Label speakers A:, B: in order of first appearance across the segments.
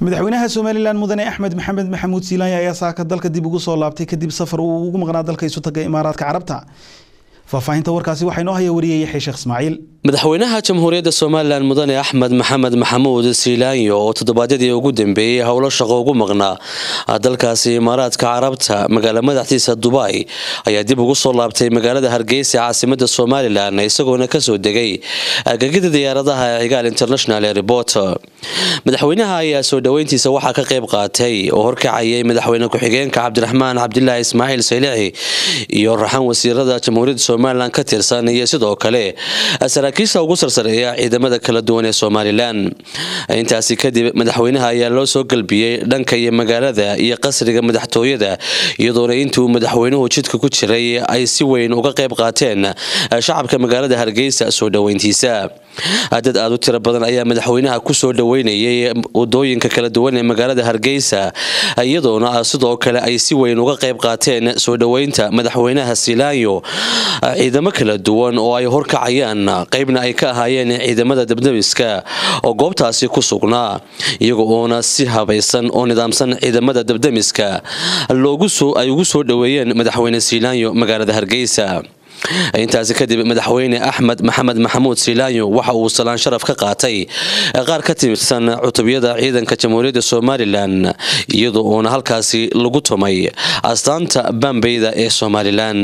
A: madaxweynaha somalilan mudane axmed maxamed maxamuud silaanya ayaa saaka dalka dib ugu soo laabtay kadib safar uu ugu maqnaa dalka isu taga imaaraadka carabta faahfaahinta warkaasi waxaa inoo haya wariyay yaxya sheekh ismaaciil
B: madaxweynaha jamhuuriyadda somalilan mudane axmed maxamed maxamuud siilaanyo oo toddobaadyadii ugu dambeeyey howlo shaqo ugu maqnaa dalkaasi imaaraadka carabta magaala madaxdiisa dubai ayaa dib ugu soo laabtay magaalada hargeysa caasimada somalilan isagoona kasoo degay agagida diyaaradaha ee cigaal international airport madaxweynaha ayaa soo dhoweyntiisa waxaa ka qayb qaatay oo horkacayay madaxweyne ku-xigeenka cabdiraxmaan cabdilaahi ismaaciil saylici iyo raxan wasiirada jamhuuriyadda somalilan ka tirsan iyo sidoo kale saraakiisha ugu sarsareeya ciidamada kala duwan ee somalilan intaasi kadib madaxweynaha ayaa loo soo galbiyey dhanka iyo magaalada iyo qasriga madaxtooyada iyadoona intuu madaxweynuhu jidka ku jiray ay si weyn uga qayb qaateen shacabka magaalada hargeysa soo dhoweyntiisa dad aada u tiro badan ayaa madaxweynaha kusoo dhoweynayay wadooyinka kala duwan ee magaalada hargeysa iyadoona sidoo kale ay si weyn uga qayb qaateen soo dhoweynta madaxweynaha silaanyo ciidamo kala duwan oo ay horkacayaan qaybna ay ka ahaayeen ciidamada dabdabiska oo goobtaasi ku sugnaa iyaga oona si habaysan oo nidaamsan ciidamada dabdamiska ay ugu soo dhoweeyeen madaxweyne silaanyo magaalada hargeysa intaasi kadib madaxweyne axmed maxamed maxamuud silaanyo waxa uu salaan sharaf ka qaatay qaar ka tirsan cutubiyada ciidanka jamhuuriyadda somalilan iyada oona halkaasi lagu tumay astaanta bambeyda ee somalilan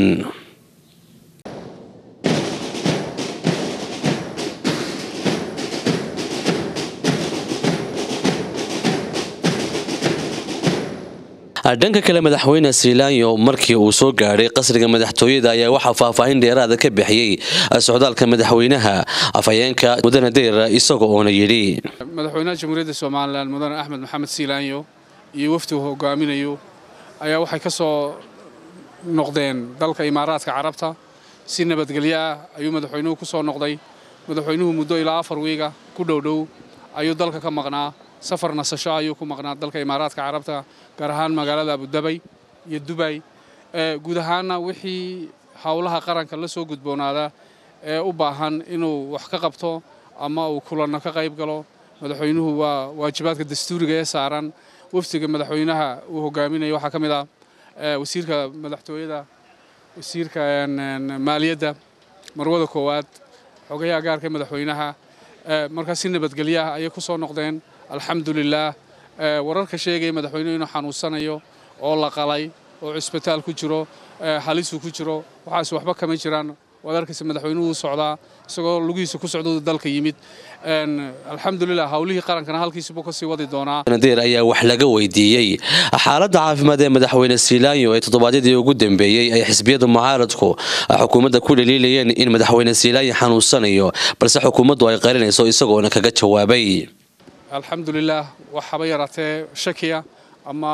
B: dhanka kale madaxweyne silaanyo markii uu soo gaadhay qasriga madaxtooyada ayaa waxaa faahfaahin dheeraada ka bixiyey socdaalka madaxweynaha afhayeenka mudane deyr isaga oona yidhi
C: madaxweynaha jamhuuriyadda somalilan mudane axmed maxamed silaanyo iyo wafdi uu hogaaminayo ayaa waxay ka soo noqdeen dalka imaaraadka carabta si nabadgelyo ah ayuu madaxweynuhu ku soo noqday madaxweynuhu muddo ilaa afar wiiga ku dhowdhow ayuu dalka ka maqnaa safar nasasho ayuu ku maqnaa dalka imaaraadka carabta gaar ahaan magaalada abudabay iyo dubay guud ahaanna wixii howlaha qaranka la soo gudboonaada ee u baahan inuu wax ka qabto ama uu kulanno ka qayb galo madaxweynuhu waa waajibaadka dastuuriga ee saaran wafdiga madaxweynaha uu hogaaminayo waxaa ka mid ah wasiirka madaxtooyada wasiirka maaliyadda marwada koowaad xogayaha gaarka madaxweynaha markaa si nabadgelyaah ayay ku soo noqdeen alxamdulilaah wararka sheegaya madaxweynuhu inuu xanuunsanayo oo la qalay oo cusbitaal ku jiro halisuu ku jiro waxaas waxba kama jiraan waad arkaysa madaxweynuhu socdaa isagoo lugihiisa ku socdou dalka yimid alxamdulilah howlihii qarankana halkiisubuu kasii wadi doonaa
B: nadeer ayaa wax laga weydiiyey xaaladda caafimaad ee madaxweyne silaanyo ee toddobaadyadii ugu dambeeyey ay xisbiyada mucaaradku xukuumadda ku dhaliilayeen in madaxweyne silaanyo xanuunsanayo balse xukuumaddu ay qarinayso isagoona kaga jawaabay
C: alxamdulilah wax haba yaraatee shakiya ama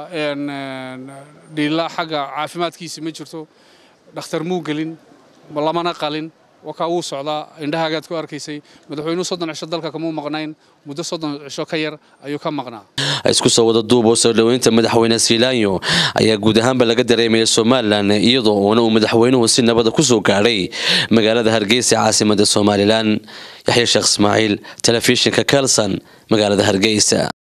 C: dhiila xagga caafimaadkiisi ma jirto dhakhtar muu gelin lamana qalin wakaa wuu socdaa indhahaagaad ku arkaysay madaxweynuhu soddon cisho dalka kamuu maqnayn muddo soddon cisho ka yar ayuu ka maqnaa
B: isku soo wada duub oo soo dhoweynta madaxweyne silaanyo ayaa guud ahaanba laga dareemaya somalilan iyadoo uuna uu madaxweynuhu si nabada kusoo gaadhay magaalada hargeysa caasimada somalilan yaxya sheekh ismaaciil telefishinka kelson magaalada hargeysa